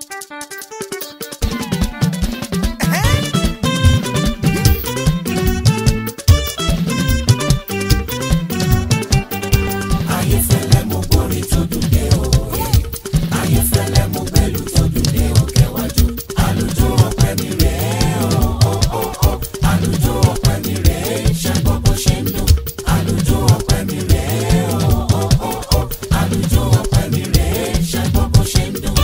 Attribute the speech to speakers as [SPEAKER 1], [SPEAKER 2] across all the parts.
[SPEAKER 1] ayéfẹ́lẹ́ mo gbórí tó dùn dé o ayéfẹ́lẹ́ mo gbẹ́lú tó dùn dé o kẹwàjú àlùjọ ọpẹ́ mi rèé o o o o àlùjọ ọpẹ́ mi rèé ṣe gbọ́ bó ṣe ń dùn àlùjọ ọpẹ́ mi rèé o o o o àlùjọ ọpẹ́ mi rèé ṣe gbọ́ bó ṣe ń dùn.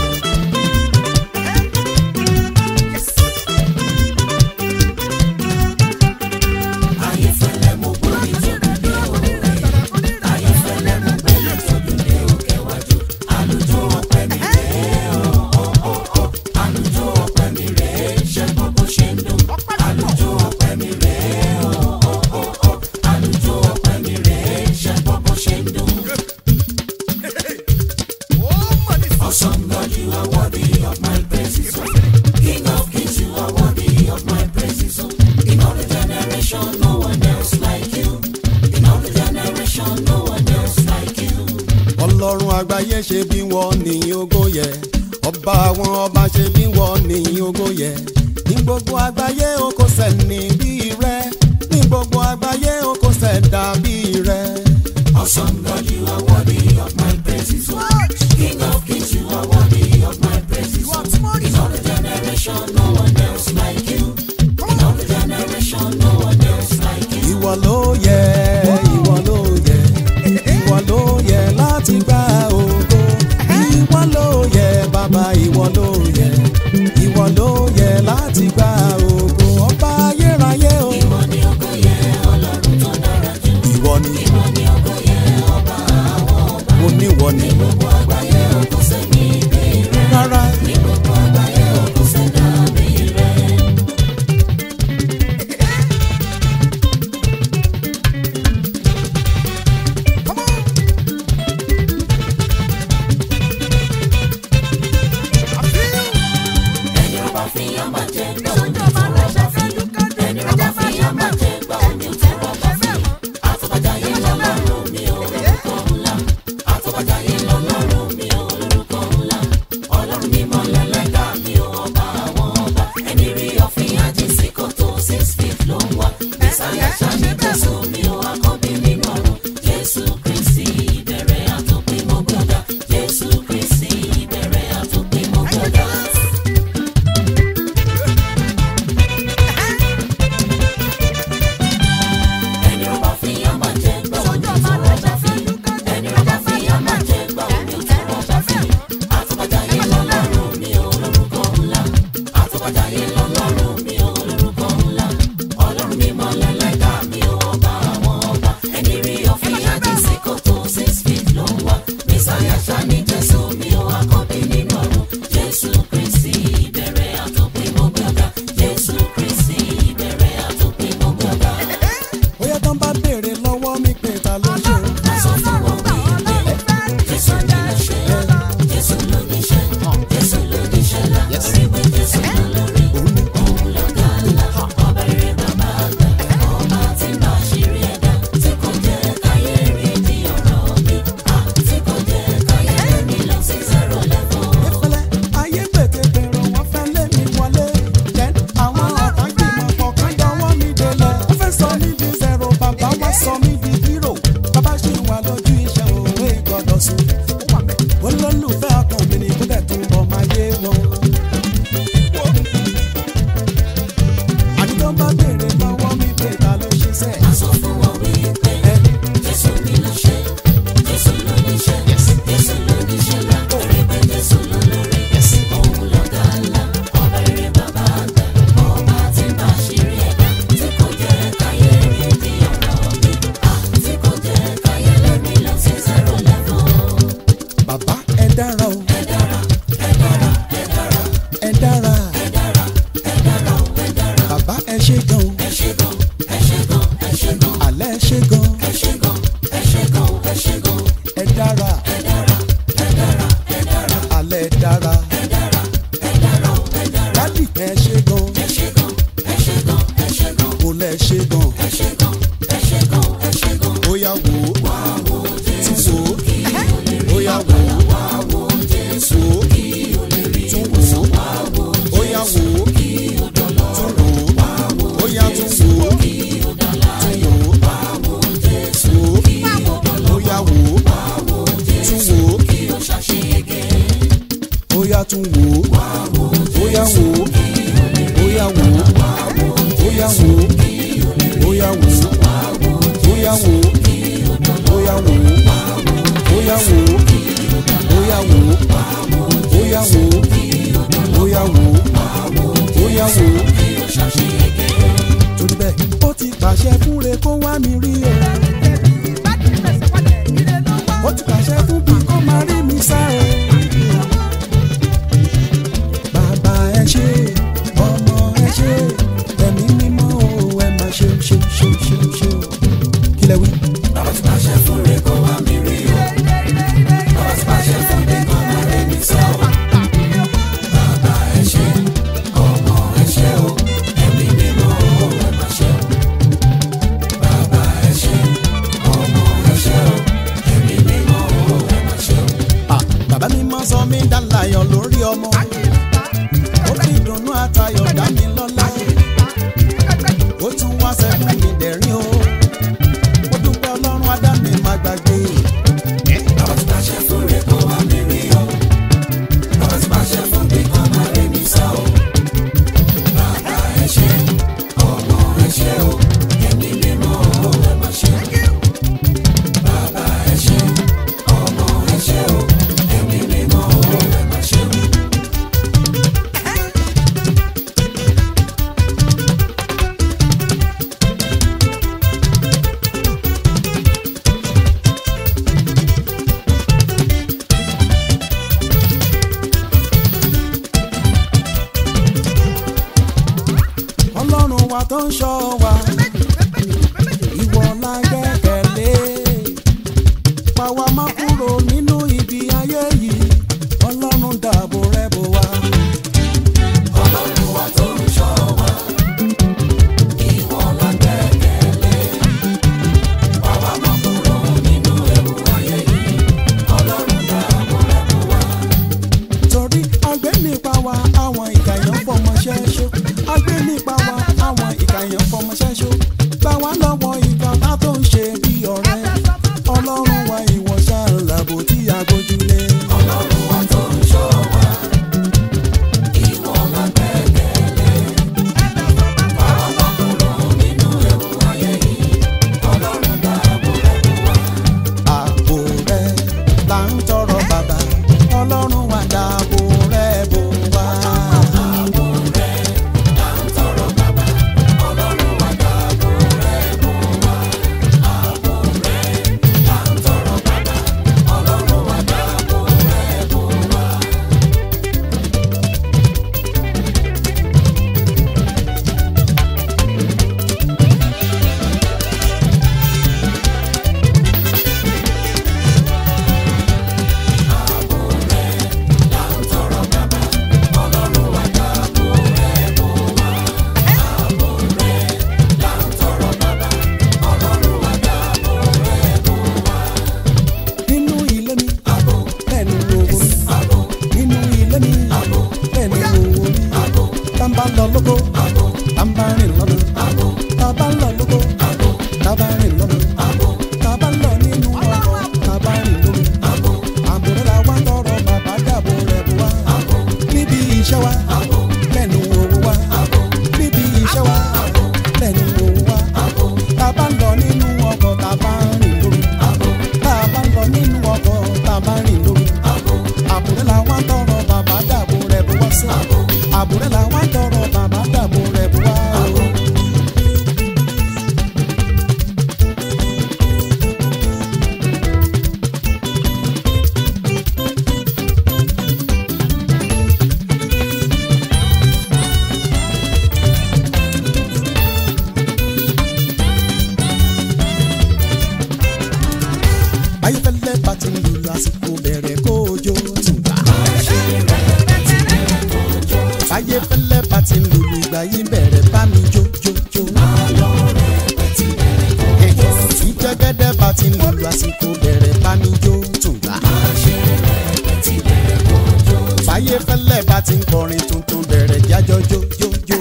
[SPEAKER 1] ayéfẹ́lẹ́ mo gbórí tó dùn dé o ayéfẹ́lẹ́ mo gbẹ́lú tó dùn dé o kẹwàjú àlùjọ ọpẹ́ mi rèé o o o o àlùjọ ọpẹ́ mi rèé ṣe gbọ́ bó ṣe ń dùn àlùjọ ọpẹ́ mi rèé o o o o àlùjọ ọpẹ́ mi rèé ṣe gbọ́ bó ṣe ń dùn. Awesome God, you are worthy of my praises. oh. King of kings, you are worthy of my praises. oh. In all the generation, no one else like you. In all the generation, no one else like you.
[SPEAKER 2] ọlọ́run àgbáyé ṣe bí wọ́n ní ògo yẹ ọba àwọn ọba ṣe bí wọ́n ní ògo yẹ ní gbogbo àgbáyé o kò sẹ́ni bí rẹ ní gbogbo àgbáyé o kò sẹ́dá bí rẹ.
[SPEAKER 1] Awesome God, you are worthy of my praises. oh. King of kings, you are worthy of my praises. oh. In all the generation, no one else like you. In all the generation, no one else like you.
[SPEAKER 2] ìwọ ló yẹ ìwọ ló yẹ ìwọ ló yẹ láti gba ògo ìwọ ló yẹ bàbá ìwọ ló yẹ ìwọ ló yẹ láti gba ògo ọba ayérayé o
[SPEAKER 1] Ìwọ ni ògo yẹ, Ọlọ́run tó dára jù.
[SPEAKER 2] ìwọ ni
[SPEAKER 1] Ìwọ ni ògo yẹ, ọba àwọn ọba.
[SPEAKER 2] mo níwọ ni
[SPEAKER 1] Gbogbo àgbáyé o kò sẹ́ni bí rẹ.
[SPEAKER 2] rárá
[SPEAKER 1] Ní gbogbo àgbáyé o kò sẹ́dá bí rẹ. Ẹni ọba fi yán máa jẹ gbọ́ òní ìfọwọ́bá fi. Ẹni ọba fi yán máa jẹ gbọ́ òní ìfọwọ́bá fi. Àtọ́bàjáyé lọ́lọ́run mi ò lórúkọ ńlá. Àtọ́bàjáyé lọ́lọ́run mi ò lórúkọ ńlá. Ọlọ́run mímọ́ lẹ́lẹ́dà mi ò ọba àwọn ọba. Ẹni rí ọ̀fìn àjíǹsí kòtò six feet ló ń wá. Bísáyà ṣáni Jésù mi ò akọ́bí nínú ọ̀run. Jésù Kristi ìbẹ̀rẹ̀ àtòpin mo gbọ́dọ̀. Jésù Kristi ìbẹ̀rẹ̀ àtòpin mo gbọ́dọ̀. Ẹni ọba fi yán máa jẹ gbọ́ òní ìfọwọ́bá fi. Ẹni ọba fi yán máa jẹ gbọ́ òní ìfọwọ́bá fi. Àtọ́bàjáyé lọ́lọ́run mi ò lórúkọ ńlá. Àtọ́bàjáyé lọ́lọ́run mi ò lórúkọ ńlá. Ọlọ́run mímọ́ lẹ́lẹ́dà mi ò ọba àwọn ọba. Ẹni rí ọ̀fìn àjíǹsí kòtò six feet ló ń wá. Mísáyà ṣáni Jésù mi ò akọ́bí nínú ọ̀run. Jésù Kristi ìbẹ̀rẹ̀ àtòpin mo gbọ́dọ̀. Jésù Kristi ìbẹ̀rẹ̀ àtòpin mo gbọ́dọ̀.
[SPEAKER 2] bóyá tán bá béèrè lọ́wọ́ mi pé ta ló ṣe o.
[SPEAKER 1] Sọ fún wọn wípé Jésù ní ló ṣe, Jésù ló ní ṣe, Jésù ló ní ṣe là. Orí pé Jésù ló lórí, òun lọ̀gá ńlá. Ọba rere bàbá àgbà, ọba tí ń bá àṣírí ẹ̀dá. Tí kò jẹ́ káyé rí di ọ̀rọ̀ mi. À tí kò jẹ́ káyé mi lọ sí zero level.
[SPEAKER 2] ìfẹ́lẹ́ ayé gbètè bẹ̀rẹ̀ wọ́n fẹ́ lé mi wọlé jẹ́ àwọn ọ̀tá gbìmọ̀ kọ̀ọ̀kan dánwọ́ mi délẹ̀ wọ́n fẹ́ sọ mí di zero bàbá wá sọ mí di hero bàbá ṣì wà lójú iṣẹ́ òwe gbọ́dọ̀ sùn olólùfẹ́ ọkàn mi ni kó dẹ̀ tún bọ̀ máa yé wọn. àdìgbò bá béèrè lọ́wọ́ mi pé ta ló ṣe sẹ́ẹ̀.
[SPEAKER 1] Sọ fún wọn wípé Jésù ní ló ṣe, Jésù ló ní ṣe, Jésù ló ní ṣe là. Orí pé Jésù ló lórí, òun lọ̀gá ńlá. Ọba rere bàbá àgbà, ọba tí ń bá àṣírí ẹ̀dá. Tí kò jẹ́ káyé rí di ọ̀rọ̀ mi. À tí kò jẹ́ káyé lẹ́mí lọ sí zero level.
[SPEAKER 2] bàbá ẹ dára o
[SPEAKER 1] Ẹ dára, ẹ dára, ẹ dára,
[SPEAKER 2] ẹ dára
[SPEAKER 1] ẹ dára, ẹ dára, ẹ dára.
[SPEAKER 2] bàbá ẹ ṣe gan o
[SPEAKER 1] Ẹ ṣé gan, ẹ ṣé gan, ẹ ṣé gan,
[SPEAKER 2] àlẹ́ ẹ ṣe gan
[SPEAKER 1] ẹ ṣé gan, ẹ ṣé gan, ẹ ṣé gan.
[SPEAKER 2] ẹ dára
[SPEAKER 1] Ẹ dára, ẹ dára, ẹ dára.
[SPEAKER 2] àlẹ́ ẹ dára
[SPEAKER 1] Ẹ dára, ẹ dára, ẹ dára.
[SPEAKER 2] dádì ẹ ṣe gan
[SPEAKER 1] Ẹ ṣé gan, ẹ ṣé gan, ẹ ṣé gan.
[SPEAKER 2] kò lẹ ṣe gan
[SPEAKER 1] Ẹ ṣé gan, ẹ ṣé gan, ẹ ṣé gan.
[SPEAKER 2] ó yá wò ó
[SPEAKER 1] Wá wo
[SPEAKER 2] tún
[SPEAKER 1] Jésù
[SPEAKER 2] wò ó
[SPEAKER 1] kí o lè rí.
[SPEAKER 2] ó yá wò ó
[SPEAKER 1] Wá wo Jésù
[SPEAKER 2] wò ó
[SPEAKER 1] kí o lè rí.
[SPEAKER 2] tún wò ó bóyá tún wò ó bóyá wò ó bóyá wò ó bóyá wò ó bóyá wò ó bóyá wò ó bóyá wò ó bóyá wò ó bóyá wò ó bóyá wò ó bóyá wò ó bóyá wò ó bóyá wò ó torí bẹ́ẹ̀ ó ti pàṣẹ fúnre kó wá mi rí o. ó ti pàṣẹ fún bí kó máa rí mi sá o. bàbá ẹ ṣé ọmọ ẹ ṣé ẹ̀mí mímọ́ o ẹ máa ṣe ṣe ṣe ṣe ṣe o. kí lẹ wí.
[SPEAKER 1] Bàbá ti pàṣẹ fún rẹ̀ kó wá mi rí o. Bàbá ti pàṣẹ fún mi kó máa rí mi sá o. Bàbá ẹ ṣé, ọmọ ẹ ṣé o, ẹ̀mí mímọ́ o ẹ máa ṣe o. Bàbá ẹ ṣé, ọmọ ẹ ṣé o, ẹ̀mí mímọ́ o ẹ máa ṣe o.
[SPEAKER 2] Ah, bàbá mi máa sọ mí dálàyọ̀ lórí ọmọ. ó fi ìdùnnú àtayọ̀ dá mi lọ́lá. ó tún wá sẹ́kún mi dẹ̀rín o. ó dúpẹ́ ọlọ́run adá mi má gbàgbé.
[SPEAKER 1] Bàbá ti pàṣẹ fún rẹ̀ kó wá mi rí o. Bàbá ti pàṣẹ fún mi kó máa rí mi sá o. Bàbá ẹ ṣé, ọmọ ẹ ṣé o, ẹ̀mí mímọ́ o ẹ máa ṣe o. Bàbá ẹ ṣé, ọmọ ẹ ṣé o, ẹ̀mí mímọ́ o ẹ máa ṣe o.
[SPEAKER 2] ọlọ́run wa tó ń ṣọ́ wa. ìwọ la gbẹ́kẹ̀lé. pa wá má kúrò nínú ibi ayé yìí. ọlọ́run dáàbò rẹ̀ bò wá.
[SPEAKER 1] Ọlọ́run wa tó ń ṣọ́ wa, ìwọ la gbẹ́kẹ̀lé. Bàbá mọ́ kúrò nínú ewu ayé yìí, Ọlọ́run dáàbò rẹ̀ bò wá.
[SPEAKER 2] torí agbé nípa wa àwọn ìkàyàn fọmọ ṣẹ́ṣó. agbé nípa wa àwọn ìkàyàn fọmọ ṣẹ́ṣó. gbà wá lọ́wọ́ ìkà tá tó ń ṣe bí ọ̀rẹ́. ọlọ́run wa ìwọ ṣáà làbò tí a gbójúlé.
[SPEAKER 1] Ọlọ́run wa tó ń ṣọ́ wa, ìwọ la gbẹ́kẹ̀lé. Bàbá mọ́ kúrò nínú ewu ayé yìí, Ọlọ́run dáàbò rẹ̀ bò wá.
[SPEAKER 2] ààbò rẹ là ń tọrọ bàbá ọlọ́run wa dáàbò rẹ bò wá.
[SPEAKER 1] Ààbò rẹ̀ là ń tọrọ bàbá, Ọlọ́run wa dáàbò rẹ̀ bò wá. Ààbò rẹ̀ là ń tọrọ bàbá, Ọlọ́run wa dáàbò rẹ̀ bò wá. Ààbò rẹ̀ là ń tọrọ bàbá, Ọlọ́run wa dáàbò rẹ̀ bò wá. Ààbò rẹ̀ là ń tọrọ bàbá, Ọlọ́run wa dáàbò rẹ̀ bò wá.
[SPEAKER 2] nínú ilé mi
[SPEAKER 1] Ààbò,
[SPEAKER 2] lẹ́nu owó mi
[SPEAKER 1] ààbò,
[SPEAKER 2] nínú ilé mi
[SPEAKER 1] ààbò,
[SPEAKER 2] lẹ́nu owó mi
[SPEAKER 1] ààbò,
[SPEAKER 2] tá n bá lọ lóko
[SPEAKER 1] ààbò,
[SPEAKER 2] tá n bá rìn lọ́nà
[SPEAKER 1] ààbò,
[SPEAKER 2] tá a bá lọ lóko
[SPEAKER 1] ààbò,
[SPEAKER 2] tá a bá rìn lọ́nà
[SPEAKER 1] ààbò,
[SPEAKER 2] tá a bá lọ nínú ọkọ̀ tá a bá rìn lómi
[SPEAKER 1] ààbò,
[SPEAKER 2] ààbò rẹ la wá tọrọ bàbá dàbò rẹ bò wá
[SPEAKER 1] ààbò,
[SPEAKER 2] níbi iṣẹ́ wa
[SPEAKER 1] ààbò,
[SPEAKER 2] lẹ́nu owó wa
[SPEAKER 1] ààbò,
[SPEAKER 2] níbi iṣẹ́ wa lẹ́nu owó wa
[SPEAKER 1] ààbò,
[SPEAKER 2] tá a bá lọ nínú ọkọ̀ tá a bá rìn lómi
[SPEAKER 1] ààbò,
[SPEAKER 2] tá a bá lọ nínú ọkọ̀ tá a bá rìn lómi
[SPEAKER 1] ààbò,
[SPEAKER 2] àbúrẹ́ la wá tọrọ bàbá dàbò rẹ̀ bó wá sí. àbúrẹ́ la wá tọrọ bàbá dàbò rẹ̀ bó wá. ayéfẹ́lẹ́ bá ti ń lùlù àsìkò bẹ̀rẹ̀ kójó tùbà. ayéfẹ́lẹ́ bá ti ń lùlù ìgbà yìí bẹ̀rẹ̀ bá mi jó jó jó. ìjẹ́gẹ́dẹ́ bá ti ń lùlù àsìkò bẹ̀rẹ̀ bá mi jó tùbà. ayéfẹ́lẹ́ bá ti ń kọrin tuntun bẹ̀rẹ̀ jájọ́ jó jó jó.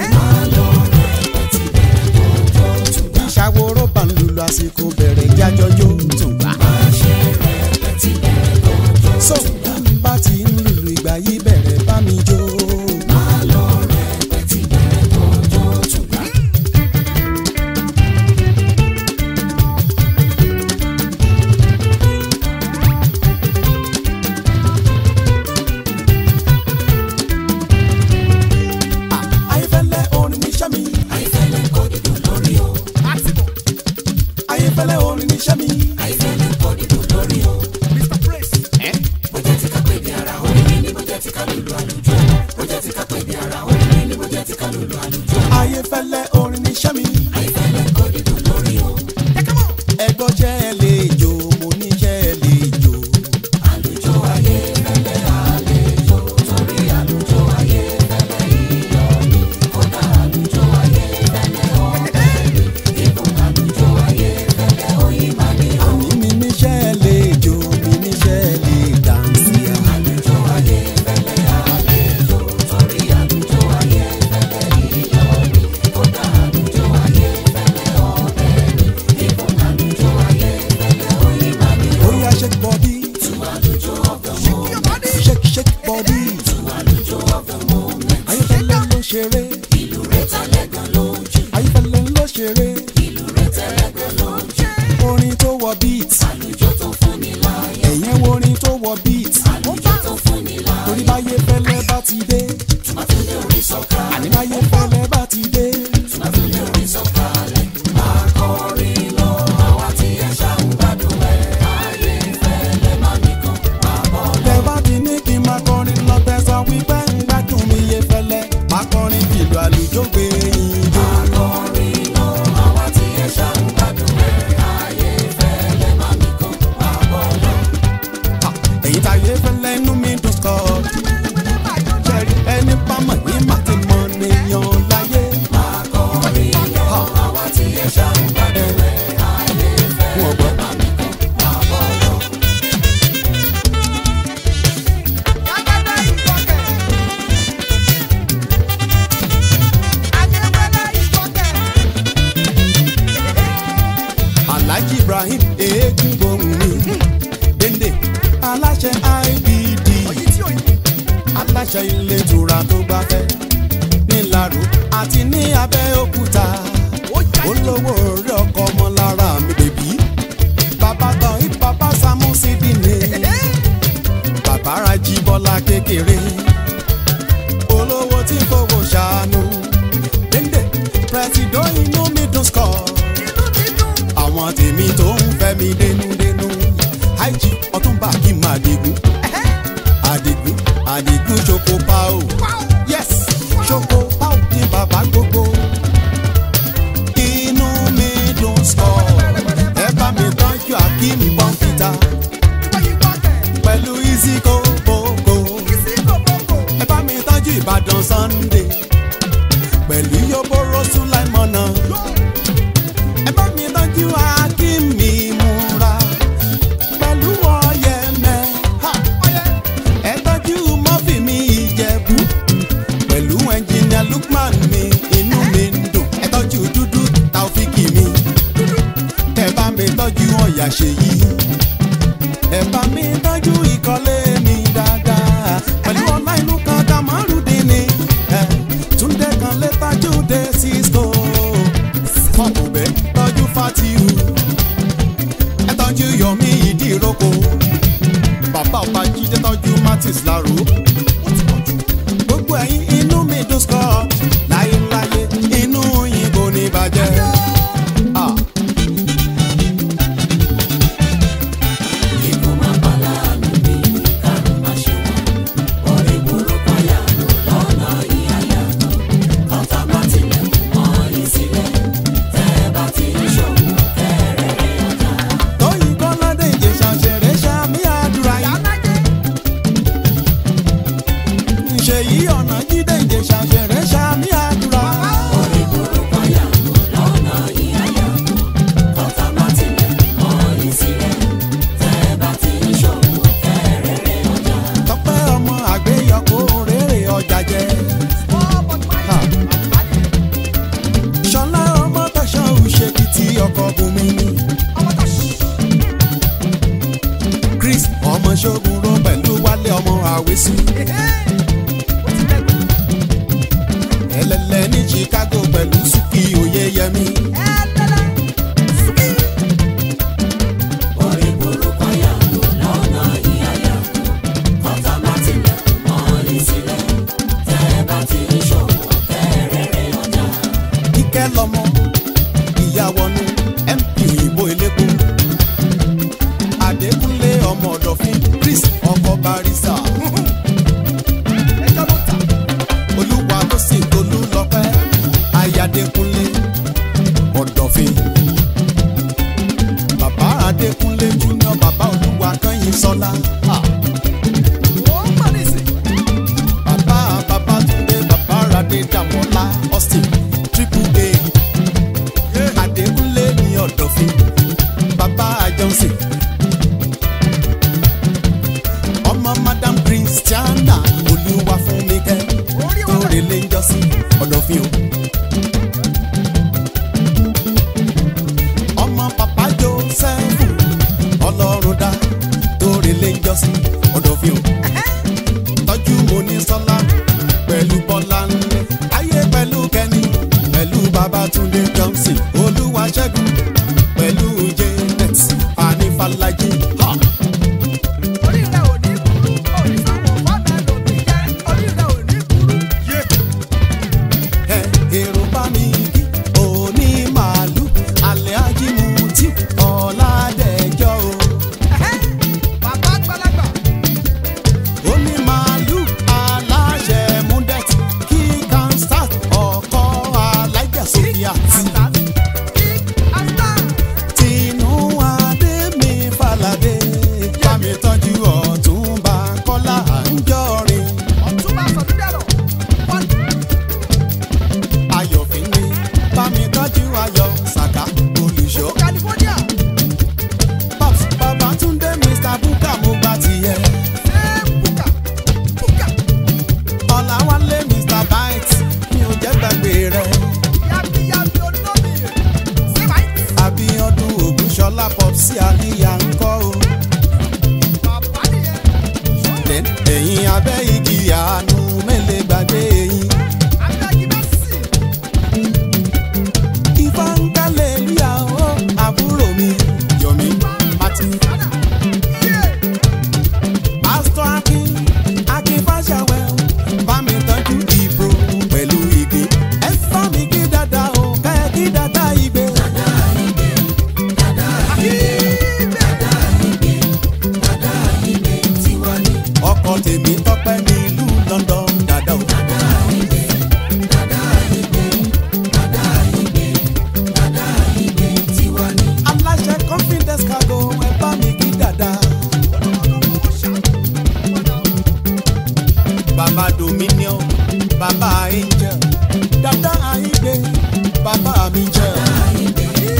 [SPEAKER 2] ìṣàwòrò bá ń lùlù àsìkò bẹ̀rẹ̀ jájọ́ jó tùbà. so bá ti ń lùlù ìgbà yìí bẹ̀rẹ̀ bá mi jó.
[SPEAKER 1] máa lọ rẹpẹtì bẹ̀rẹ̀ tọjọ́ tùgbà.
[SPEAKER 2] ayéfẹ́lẹ́ orin níṣẹ́ mi.
[SPEAKER 1] àìfẹ́lẹ́ kọ́ dídùn lórí o.
[SPEAKER 2] ayéfẹ́lẹ́ orin níṣẹ́ mi.
[SPEAKER 1] àìfẹ́lẹ́ kọ́ dídùn lórí o. bó jẹ́ ti ká pè ní ara orin ní bó jẹ́ ti ká lùlù àlùjọ. bó jẹ́ ti ká pè ní ara orin ní bó jẹ́ ti ká lùlù àlùjọ.
[SPEAKER 2] ayéfẹ́lẹ́ orin níṣẹ́ mi.
[SPEAKER 1] àìfẹ́lẹ́ kọ́ dídùn lórí o.
[SPEAKER 2] ẹgbọ́n jẹ́ ẹ lè jó mo ní jẹ́ ẹ lè jó.
[SPEAKER 1] àlùjọ ayé fẹ́lẹ́ àlejò torí àlùjọ ayé fẹ́lẹ́ iyọ̀ ni kódà àlùjọ ayé fẹ́lẹ́ ọbẹ̀ ni ìbùn àlùjọ ayé fẹ́lẹ́ oyin máa ní o.
[SPEAKER 2] àní mi ní jẹ́ ẹ lè jó mi ní jẹ́ ẹ lè dànsí.
[SPEAKER 1] àlùjọ ayé fẹ́lẹ́ àlejò torí àlùjọ ayé fẹ́lẹ́ iyọ̀ ni kódà àlùjọ ayé fẹ́lẹ́ ọbẹ̀ ni ìbùn àlùjọ ayé fẹ́lẹ́ oyin máa ní o.
[SPEAKER 2] Oya shake body,
[SPEAKER 1] tu àlùjọ of the moment
[SPEAKER 2] shake shake body.
[SPEAKER 1] tu àlùjọ of the moment
[SPEAKER 2] Ayéfẹ́lẹ́ ló ṣeré,
[SPEAKER 1] ìlú rẹ̀ tálẹ́gàn lójú.
[SPEAKER 2] ayéfẹ́lẹ́ ló ṣeré.
[SPEAKER 1] ìlú rẹ̀ tẹ́lẹ̀gbẹ́ lójú.
[SPEAKER 2] Orin tó wọ beat,
[SPEAKER 1] àlùjọ tó fún ni láyọ̀.
[SPEAKER 2] ẹ̀yẹn wo orin tó wọ beat.
[SPEAKER 1] àlùjọ tó fún ni láyọ̀.
[SPEAKER 2] Torí báyéfẹ́lẹ́ bá ti dé,
[SPEAKER 1] tùmọ̀túndé orí sọ̀kalẹ̀.
[SPEAKER 2] àní báyéfẹ́lẹ́ bá ti dé.
[SPEAKER 1] tùmọ̀túndé orí sọ̀kalẹ̀. akọrin lọ àwa tí ẹ ṣàwọn gbádùn ẹ̀. ayé fẹ́lẹ́ má nìkan máa bọ̀ lọ.
[SPEAKER 2] Tẹ bá ti ní kí n máa kọrin lọ tẹ̀sán wípé ń gbádùn mi yé fẹ́lẹ́. Máa kọrin fìlú àlùjọ gbé yín jó.
[SPEAKER 1] akọrin lọ àwa tí ẹ ṣàwọn gbádùn ẹ̀. ayé fẹ́lẹ́ má nìkan máa bọ̀ lọ.
[SPEAKER 2] Èyí táyé fẹ́lẹ́ inú mi dùn sọ. Ṣẹ̀rí ẹni pamọ́ yín má ti mọ nìyàn láyé.
[SPEAKER 1] akọrin lọ àwa tí ẹ ṣàwọn gbádùn ẹ̀. ayé
[SPEAKER 2] Wọ́n gbọ́.
[SPEAKER 1] fẹ́lẹ́ má nìkan máa bọ̀ lọ.
[SPEAKER 2] Alhaji Ibrahim eégún gbohùn mi. Dende aláṣẹ IBD. Aláṣẹ ilé ìtura tó gbafẹ́. Nílàró àti ní Abẹ́òkúta. Olówó orí ọkọ ọmọ lára mi bèbí. Bàbá tán hip bàbá Samusi Dine. Bàbá Raji Bọ́lá kékeré. Olówó tí fowó ṣàánú. Dende pẹ̀sìdó inú mi dùn skọ̀ àwọn tèmi tó ń fẹ́ mi dénúdénú àìjí ọtúnba kí n máa digun àdìgún àdìgún ṣoko pao yes ṣoko pao ní bàbá gbogbo inú mi dùn sọ ẹ bá mi tọ́jú akeem pọ́ńpítà pẹ̀lú iziko boko ẹ bá mi tọ́jú ìbàdàn sunday pẹ̀lú yoboro sulaimona ẹ bá mi tọ́jú akínmi múra pẹ̀lú ọ̀yẹ̀mẹ̀ ha ẹ tọ́jú mọ́fì mi ìjẹ̀bú pẹ̀lú ẹnjìnìà lukman mi inú mi ń dùn ẹ tọ́jú dúdú taofiki mi ẹ bá mi tọ́jú ọ̀yà ṣèyí ẹ bá mi tọ́jú ìkọ́lé mi dáadáa pẹ̀lú ọlá inú kan dàmárùdín ni ẹ túndé kan lè tájú dé cisco fọkùnbẹ tọ́jú fatihu ẹ tọ́jú yomi ìdíròkọ bàbá ọba jíde tọ́jú martins laro gbogbo ẹ̀yin inú mi dùn sọ láyéláyé inú yín kò ní bàjẹ́. Ah.
[SPEAKER 1] Ikú má pa láàánú mi, kárùn má ṣe wọ́n. Orí burúkú àyànú lọ́nà ìyàyànú. Ọ̀tá bá tilẹ̀ mọ́ yín sílẹ̀. Tẹ́ ẹ bá ti ń ṣòwò, kẹ́rẹ̀ẹ́rẹ́ ọjà.
[SPEAKER 2] tóyìn kọ́ládé ìjẹsà ṣẹ̀rẹ̀ ṣàmì àdúrà yìí. ṣèyí ọ̀nà jíde ìjẹsà ṣẹ̀rẹ̀ ṣàmì àdúrà.
[SPEAKER 1] Orí burúkú àyànú lọ́nà ìyàyànú. Ọ̀tá bá tilẹ̀ mọ́ yín sílẹ̀. Tẹ́ ẹ bá ti ń ṣòwò, kẹ́rẹ̀ẹ́rẹ́ ọjà.
[SPEAKER 2] tọpẹ́ ọmọ àgbéyọkọ rere ọjà jẹ. Ha. ṣọlá ọmọ tọṣọ òṣèkìtì ọkọ bùnmi ni. chris ọmọ ṣogun ro pẹ̀lú wálé ọmọ àwésù. pẹ̀lú súkì òye yẹmi.
[SPEAKER 1] orí burúkú yàgò lọ́nà ìyáyà kọ́tà má tilẹ̀kùn mọ́ ní sílẹ̀ tẹ́ ẹ bá ti ń ṣòwò kẹ́rẹ́rẹ́ ọjà.
[SPEAKER 2] kíkẹ́ lọ́mọ ìyàwọnú mp ìbò elépo adékúnlé ọmọ ọ̀dọ̀fín chris ọkọ̀ barisa olúwa tó sì tolú lọ́pẹ́ ayádékúnlé ọ̀dọ̀fín bàbá adékúnlé junior bàbá olúwa kányìn sọlá. bàbá babátúndé bàbá radé dàmọ́lá austin triple a adékúnlé ní ọ̀dọ̀fin bàbá johnson ọmọ madam christiana olúwa fún mi kẹ́ lórí lè ń jọ́sí ọ̀dọ̀fin o. ọmọ papa joseph ọlọ́run dá lórí lè ń jọ́sí ọ̀dọ̀fin o. tọ́jú mo ní sọ́lá pẹ̀lú bọ́lá ńlẹ̀ ayé pẹ̀lú kẹ́ni pẹ̀lú babatunde johnson olúwa ṣẹ́gun pẹ̀lú janet anifalaji. Ha! ẹ èrò bá mi kí òní màálù alẹ́ ajímùtí ọ̀làdẹ̀jọ́ o. òní màálù aláṣẹ múndẹ̀tì kí kansas ọkọ̀ alájà sofia ti. tinú adé mi falade bámi tọ́jú ọ̀túnba kọ́lá àńjọ́rin ayọ̀fín mi bámi tọ́jú ayọ̀ sàká olùṣọ́. Pops, Babátúndé Mr. Buka mo gba tiẹ̀. Ọ̀làwálé Mr. Bite mi ò jẹ́ gbàgbé rẹ̀. Abíọ́dún Ògúnṣọlá Popsi Àníyá ń kọ́ o. Then ẹ̀yin abẹ́ igi àánú mélèé gbàgbé yín. Ifá ń kálẹ̀ lúyà ó àbúrò mi Yọ̀mí Martin. Pásítọ̀ Akin Akin Fáṣàwẹ̀ o, bá mi tọ́jú ìbò pẹ̀lú ìgbé. Ẹ fá mi kí dada o, ká ẹ kí dada ìgbé. Ọkọ̀ tèmi tọ́pẹ́ ní ìlú London dada o. Aláṣẹ confidence cargo ẹ bá mi kí dada. Bàbá Dominion, bàbá Angel, dada Àyìngbé, bàbá mi jẹ́.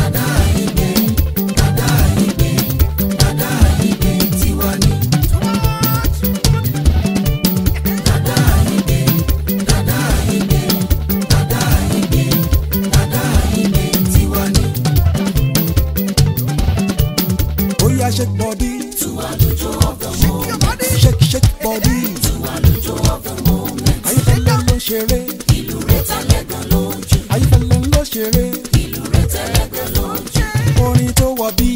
[SPEAKER 2] Ó yá shake body. Shake shake body. Ayífẹ́lẹ́ ló ṣeré. Ayífẹ́lẹ́ ló ṣeré. Orin tó wọ bí